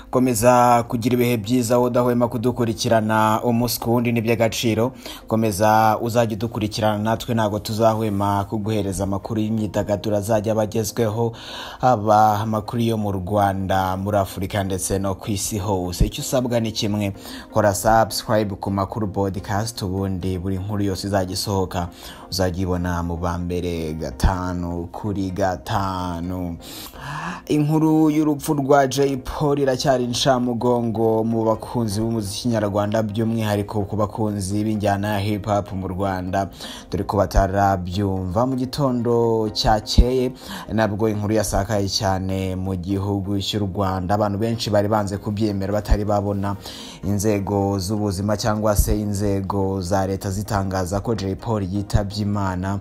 komeza kugira ibihe byiza wowe udahwema kudukurikirana umunsi ku wundi ni iby'agaciro komeza uzajya udukurikirana natwe ntabwo tuzahwema kuguhereza amakuru y'imyidagaduro azajya aba agezweho haba amakuru yo mu rwanda muri afurika ndetse no ku isi hose icyo usabwa ni kimwe kora subscribe ku makuru podcast ubundi buri nkuru yose izajya isohoka uzajya ibona mu ba mbere gatanu kuri gatanu inkuru y'urupfu rwa Jay Polly iracyari incamugongo mu bakunzi b'umuziki nyarwanda by'umwihariko ku bakunzi b'injyana ya hip hop mu Rwanda dore ko batarabyumva mu gitondo cyakeye nabwo inkuru yasakaye cyane mu gihugu cy'u Rwanda abantu benshi bari banze kubyemera batari babona inzego z'ubuzima cyangwa se inzego za leta zitangaza ko Jay Polly yitabye Imana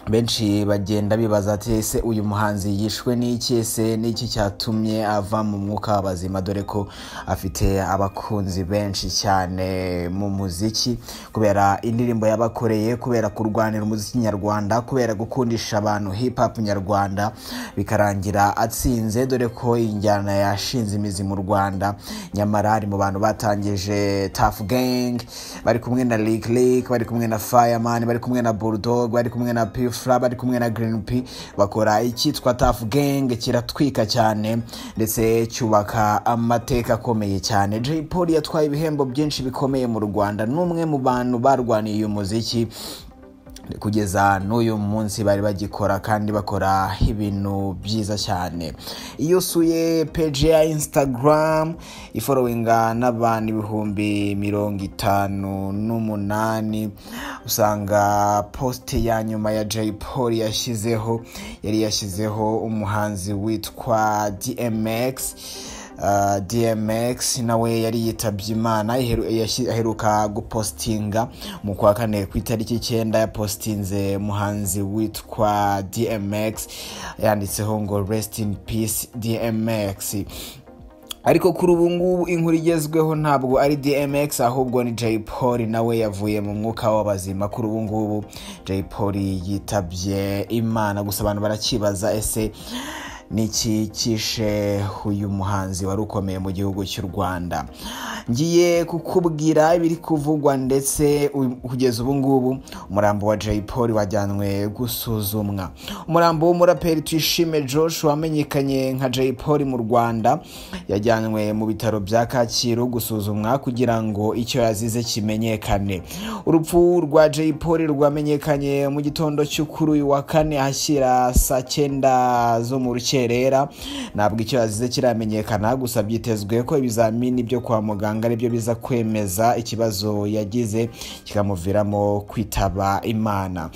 benshi bagenda bibaza ati ese uyu muhanzi yishwe n'iki ese n'iki cyatumye ava mu mwuka w'abazima dore ko afite abakunzi benshi cyane mu muziki kubera indirimbo yabakoreye kubera kurwanira umuziki nyarwanda kubera gukundisha abantu hip hop nyarwanda bikarangira atsinze dore ko iyi njyana yashinze imizi mu rwanda nyamara ari mu bantu batangije Tough Gang bari kumwe na Lick Lick bari kumwe na Fireman bari kumwe na Bulldog bari kumwe na P Fla bari kumwe na Green P bakora icyitwa Tough Gang kiratwika cyane ndetse cyubaka amateka akomeye cyane Jay Polly yatwaye ibihembo byinshi bikomeye mu Rwanda n'umwe mu bantu barwaniye uyu muziki kugeza n'uyu munsi bari bagikora kandi bakora ibintu byiza cyane iyo usuye peji ya instagram iforowinga n'abantu ibihumbi mirongo itanu n'umunani usanga posite ya nyuma ya Jay Polly yashyizeho yari yashyizeho umuhanzi witwa DMX DMX nawe yari yitabye imana aheruka gupositinga mu kwa kane ku itariki icyenda yapositinze umuhanzi witwa DMX yanditseho ngo rest in peace DMX ariko kuri ubu ngubu inkuru igezweho ntabwo ari DMX ahubwo ni Jay Polly nawe yavuye mu mwuka w'abazima kuri ubu ngubu Jay Polly yitabye imana gusa abantu barakibaza ese niki kishe uyu muhanzi wari ukomeye mu gihugu cy'u rwanda ngiye kukubwira ibiri kuvugwa ndetse kugeza ubu ngubu umurambo wa Jay Polly wajyanwe gusuzumwa umurambo w'umuraperi twishime josh wamenyekanye nka Jay Polly mu rwanda yajyanwe mu bitaro bya kacyiru gusuzumwa kugira ngo icyo yazize kimenyekane urupfu rwa Jay Polly rwamenyekanye mu gitondo cyo kuri uyu wa kane ahashyira saa cyenda zo mu rukino rukerera ntabwo icyo yazize kiramenyekana gusa byitezwe ko ibizamini byo kwa muganga aribyo biza kwemeza ikibazo yagize kikamuviramo kwitaba imana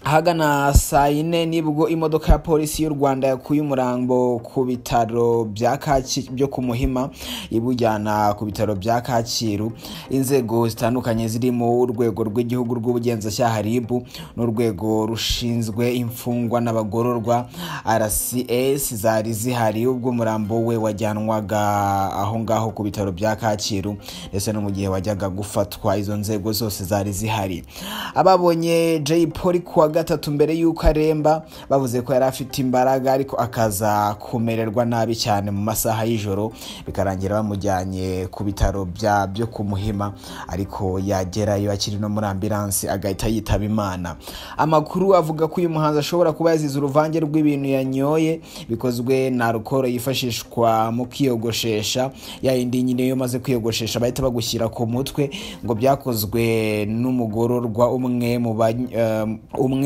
ahagana saa yine nibwo imodoka ya polisi y'u rwanda yakuye umurambo ku bitaro bya kacyiru byo ku muhima ibujyana ku bitaro bya kacyiru inzego zitandukanye zirimo urwego rw'igihugu rw'ubugenzacyaha rib n'urwego rushinzwe imfungwa n'abagororwa rcs zari zihari ubwo umurambo we wajyanwaga aho ngaho ku bitaro bya kacyiru ndetse no mu gihe wajyaga gufatwa izo nzego zose zari zihari ababonye jay polly kuwa gatatu mbere y'uko aremba bavuze ko yari afite imbaraga ariko akaza kumererwa nabi cyane mu masaha y'ijoro bikarangira bamujyanye ku bitaro bya byo ku muhima ariko yagerayo akiri no muri ambiransi agahita yitaba imana amakuru avuga ko uyu muhanzi ashobora kuba yazize uruvange rw'ibintu yanyoye bikozwe na alukoro yifashishwa mu kwiyogoshesha ya yindi nyine iyo umaze kwiyogoshesha bahita bagushyira ku mutwe ngo byakozwe n'umugororwa umwe mu umwe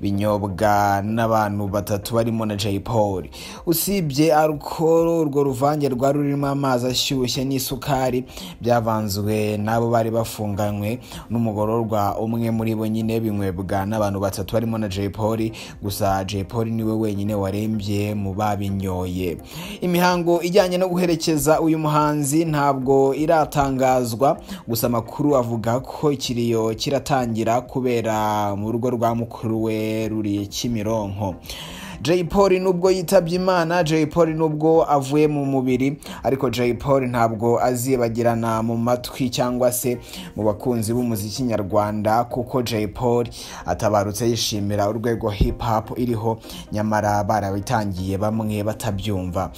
binyobwa n'abantu batatu barimo na Jay Polly usibye alukoro urwo ruvange rwari rurimo amazi ashyushye n'isukari byavanzwe n'abo bari bafunganywe n'umugororwa umwe muri bo nyine binywebwa n'abantu batatu barimo na Jay Polly gusa Jay Polly niwe wenyine warembye mu babinyoye imihango ijyanye no guherekeza uyu muhanzi ntabwo iratangazwa gusa amakuru avuga ko ikiriyo kiratangira kubera mu rugo rwa mukuru we ruri kimironko Jay Polly nubwo yitabye imana Jay Polly nubwo avuye mu mubiri ariko Jay Polly ntabwo azibagirana mu matwi cyangwa se mu bakunzi b'umuziki nyarwanda kuko Jay Polly atabarutse yishimira urwego hip hop iriho nyamara barabitangiye bamwe batabyumva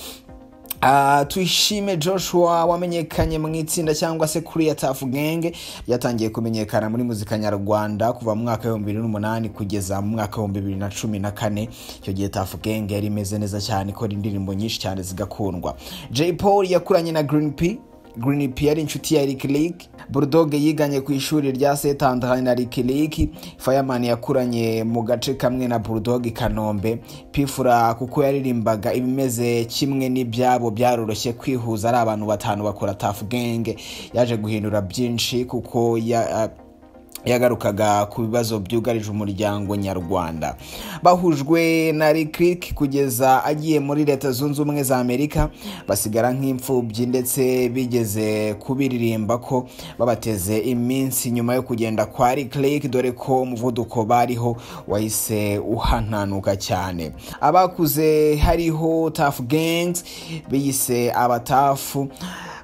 Ah, tuyishime joshua wamenyekanye mu itsinda cyangwa se kuri ya tafu genge ryatangiye kumenyekana muri muzika nyarwanda kuva mu mwaka w'ibihumbi bibiri n'umunani kugeza mu mwaka w'ibihumbi bibiri na cumi na kane icyo gihe tafu genge yari imeze neza cyane ikora indirimbo nyinshi cyane zigakundwa jay paul yakuranye na green p Green P yari inshuti ya Eric Lake Bulldog yiganye ku ishuri rya St Andre na Eric Lake Fireman yakuranye mu gace kamwe na Bulldog i Kanombe Pfura kuko yaririmbaga ibimeze kimwe n'ibyabo byaroroshye kwihuza ari abantu batanu bakora Tough Gang yaje guhindura byinshi kuko ya, uh, yagarukaga ku bibazo byugarije umuryango nyarwanda bahujwe na rikiriki kugeza agiye muri leta zunze ubumwe za amerika basigara nk'imfubyi ndetse bigeze kubiririmba ko babateze iminsi nyuma yo kugenda kwa rikiriki dore ko umuvuduko bariho wahise uhananuka cyane abakuze hariho tafu gengs biyise abatafu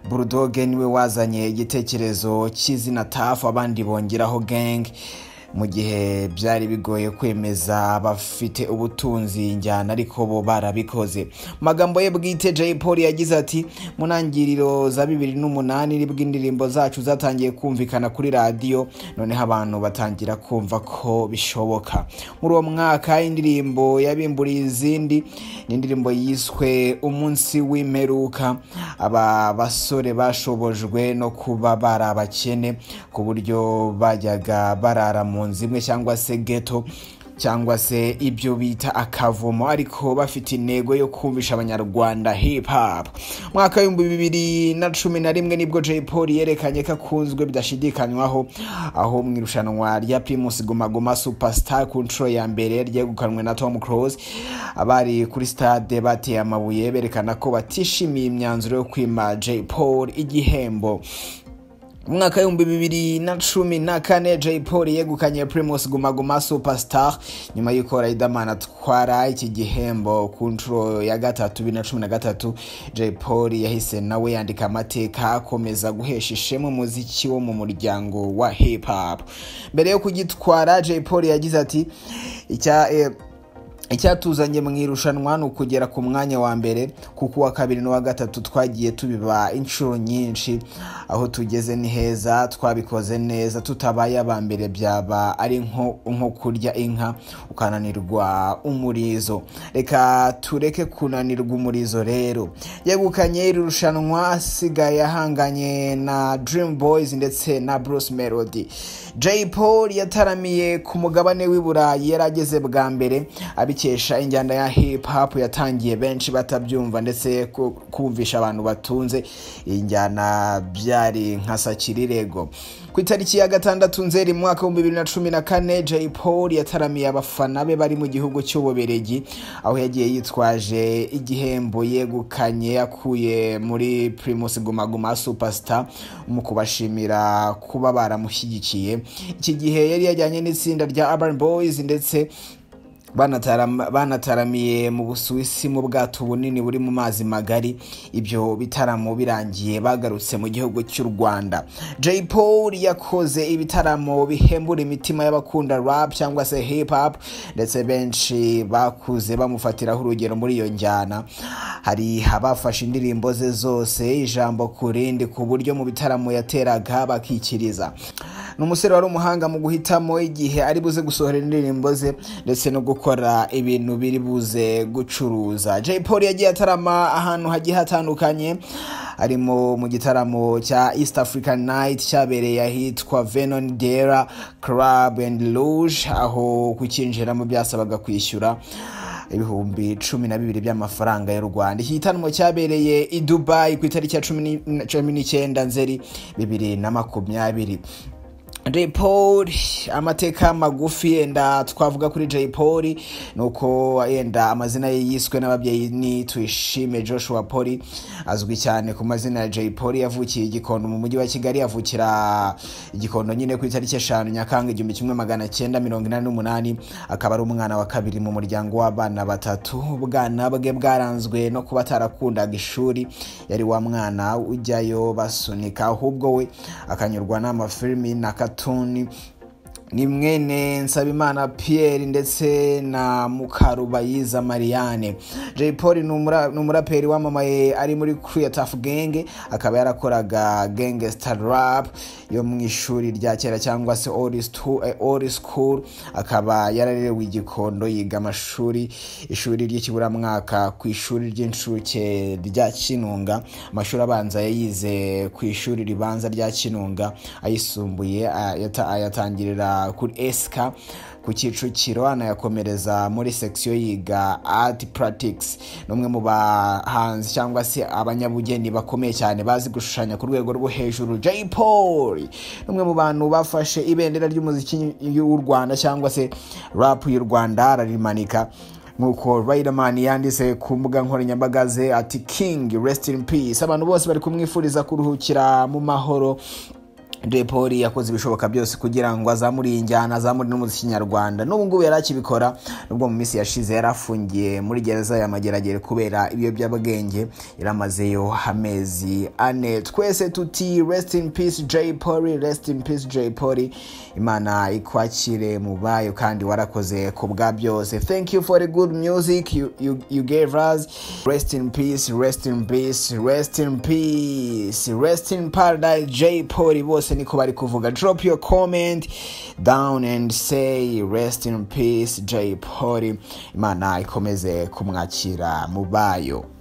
burudoge niwe wazanye igitekerezo cy'izina tafu abandi bongeraho gang mu gihe byari bigoye kwemeza bafite ubutunzi njyana ariko bo barabikoze mu magambo ye bwite jay paul yagize ati mu ntangiriro za bibiri n'umunani nibwo indirimbo zacu zatangiye kumvikana kuri radiyo noneho abantu batangira kumva ko bishoboka muri uwo mwaka indirimbo yabimburiye izindi ni indirimbo yiswe umunsi w'imperuka aba basore bashobojwe no kuba bari abakene ku buryo bajyaga barara mu nzu imwe cyangwa se geto cyangwa se ibyo bita akavumo ariko bafite intego yo kumvisha abanyarwanda hip hop mwaka w'ibihumbi bibiri na cumi na rimwe nibwo jay paul yerekanye ko akunzwe bidashidikanywaho aho mu irushanwa rya primus gumaguma superstar ku nshuro ya mbere ryegukanwe na tom close abari kuri stade bateye amabuye berekana ko batishimiye imyanzuro yo kwima jay paul igihembo umwaka w'ibihumbi bibiri na cumi na kane jay paul yegukanye primus gumaguma superstar nyuma y'uko riderman atwara iki gihembo ku nshuro ya gatatu bibiri na cumi na gatatu jay paul yahise nawe yandika amateka akomeza guhesha ishema umuziki wo mu muryango wa hip hop mbere yo kugitwara jay paul yagize ati icya eh, icyatuzanye mu irushanwa ni ukugera ku mwanya wa mbere kuko uwa kabiri n'uwa gatatu twagiye tubiba inshuro nyinshi aho tugeze ni heza twabikoze neza tutabaye aba mbere byaba ari nko kurya inka ukananirwa umurizo reka tureke kunanirwa umurizo rero yegukanye iri rushanwa asigaye ahanganye na dream boys ndetse na bruce melody jay paul yataramiye ku mugabane w'i burayi yari ageze bwa mbere abikesha injyana ya hip hop yatangiye benshi batabyumva ndetse kumvisha abantu batunze iyi njyana byari nka sakirirego ku itariki ya gatandatu nzeri mu mwaka w'ibihumbi bibiri na cumi na kane jay paul yataramiye abafana be bari mu gihugu cy'ububeregi aho yagiye yitwaje igihembo yegukanye akuye muri primus gumaguma superstar mu kubashimira kuba baramushyigikiye iki gihe yari yajyanye n'itsinda rya urban boys ndetse banataramiye mu busuwisi mu bwato bunini buri mu mazi magari ibyo bitaramo birangiye bagarutse mu gihugu cy'u rwanda jay paul yakoze ibitaramo bihembura imitima y'abakunda rap cyangwa se hip hop ndetse benshi bakuze bamufatiraho urugero muri iyo njyana hari abafashe indirimbo ze zose ijambo ku rindi ku buryo mu bitaramo yateraga bakikiriza ni umusore wari umuhanga mu guhitamo igihe ari buze gusohora indirimbo ze ndetse no gukora gukora ibintu biri buze gucuruza jay paul yagiye atarama ahantu hagiye hatandukanye arimo mu gitaramo cya east african night cyabereye ahitwa venon dera club and rouge aho kukinjiramo byasabaga kwishyura ibihumbi cumi na bibiri by'amafaranga y'u rwanda iki gitaramo cyabereye i dubai ku itariki ya cumi n'icyenda nzeri bibiri na makumyabiri jay paul amateka magufi yenda twavuga kuri jay paul ni uko yenda amazina ye yiswe n'ababyeyi ni tuyishime joshua paul azwi cyane ku mazina ya jay paul yavukiye igikondo mu mujyi wa kigali avukira igikondo nyine ku itariki eshanu nyakanga igihumbi kimwe magana cyenda mirongo inani n'umunani akaba ari umwana wa kabiri mu muryango w'abana batatu ubwana bwe bwaranzwe no kuba atarakundaga ishuri yari wa mwana ujyayo basunika ahubwo we akanyurwa n'amafilimi na katuni ni mwene nsabimana pierre ndetse na mukarubayiza marianne jay paul ni umura- ni umuraperi wamamaye ari muri crew ya tafu genge akaba yarakoraga genge star rap yo mu ishuri rya kera cyangwa se old stu- eh, old school akaba yararerewe igikondo yiga amashuri ishuri ry'ikiburamwaka ku ishuri ry'incuke rya kinunga amashuri abanza yayize ku ishuri ribanza rya kinunga ayisumbuye ah, yata- ayatangirira kuri esika ku kicukiro anayakomereza muri section yiga art practice n'umwe mu bahanzi cyangwa se abanyabugeni bakomeye cyane bazi gushushanya ku rwego rwo hejuru jay paul n'umwe mu bantu bafashe ibendera ry'umuziki w'u rwanda cyangwa se rap y'u rwanda ararimanika nk'uko Riderman yanditse ku mbuga nkoranyambaga ze ati king rest in peace abantu bose bari kumwifuriza kuruhukira mu mahoro Jay Polly yakoze ibishoboka byose kugira ngo azamure iyi njyana azamure n'umuziki nyarwanda n'ubu ngubu yari akibikora nubwo mu minsi yashize yari afungiye muri gereza ya mageragere kubera ibiyobyabwenge yaramazeyo amezi ane twese tuti rest in peace Jay Polly rest in peace Jay Polly imana ikwakire mu bayo kandi warakoze ku bwa byose thank you for the good music you, you, you gave us rest in peace rest in peace rest in peace rest in paradise j poli bose niko bari kuvuga drop your comment down and say rest in peace j poli imana ikomeze kumwakira mu bayo